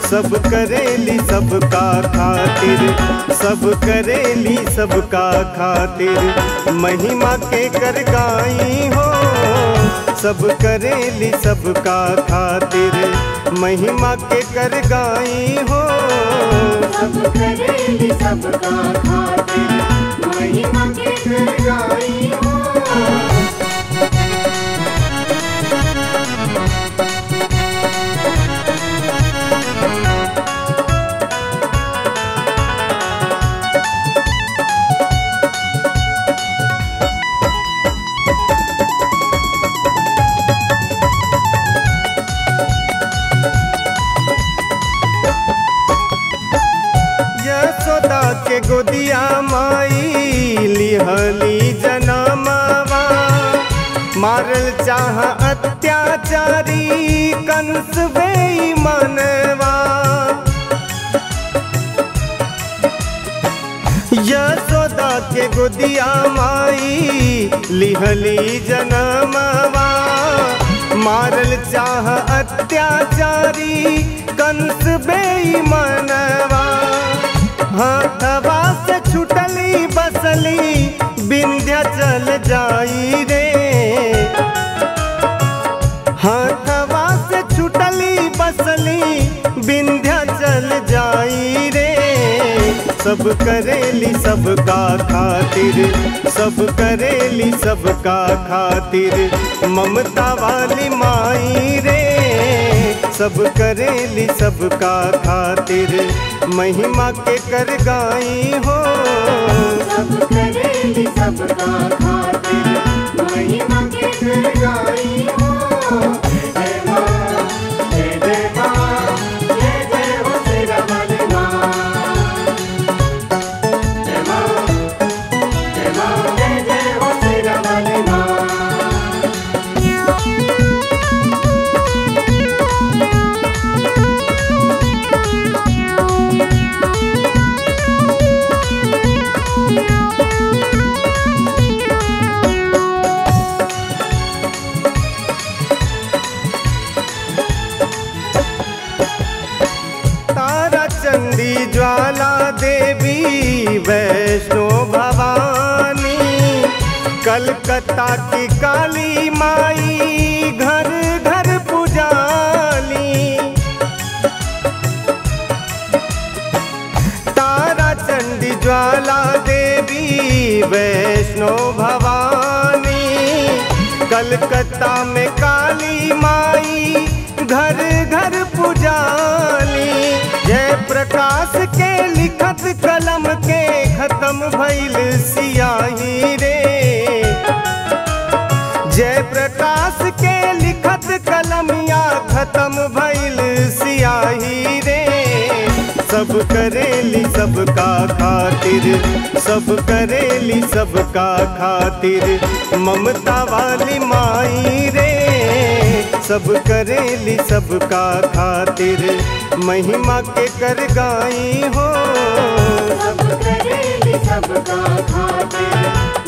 सब करेली सबका खातिर सब करेली सबका खातिर महिमा के कर गाई हो सब करेली सबका खातिर महिमा के कर गाई हो सब करेली सबका खातिर महिमा के कर गाई हो यशोदा के गोदिया माई लिहली जनमवा मारल चाह अत्याचारी कंस वे मनवा यशोदा के गोदिया माई लिहली जनमवा मारल चाह अत्याचारी कंस बेईमानवा हाथवा से छुटली बसली विंध्याचल जाई रे हाथवा से छुटली बसली विंध्याचल जाई रे सब करेली सबका खातिर सब करेली सबका खातिर ममता वाली माई रे सब करेली सबका खातिर महिमा के कर गाई हो सब करेली सबका खातिर महिमा के कर गाई हो जय मां जय जय मां जय जय हो तेरा वाले मां जय मां जय मां जय जय हो तेरा वाले मां तारा चंदी ज्वाला देवी वैष्णो भवानी कलकत्ता की काली माई घर घर पुजाली तारा चंडी ज्वाला देवी वैष्णो भवानी कलकत्ता में काली माई घर घर पुजाली जय प्रकाश के लिखत कलम के खत्म भइल सियाही रे जय प्रकाश के लिखत कलमिया खत्म भइल सियाही रे सब करेली सबका खातिर सब करेली सबका खातिर ममता वाली माई रे सब करेली सबका खातिर महिमा के कर गाई हो सब करेली सबका खातिर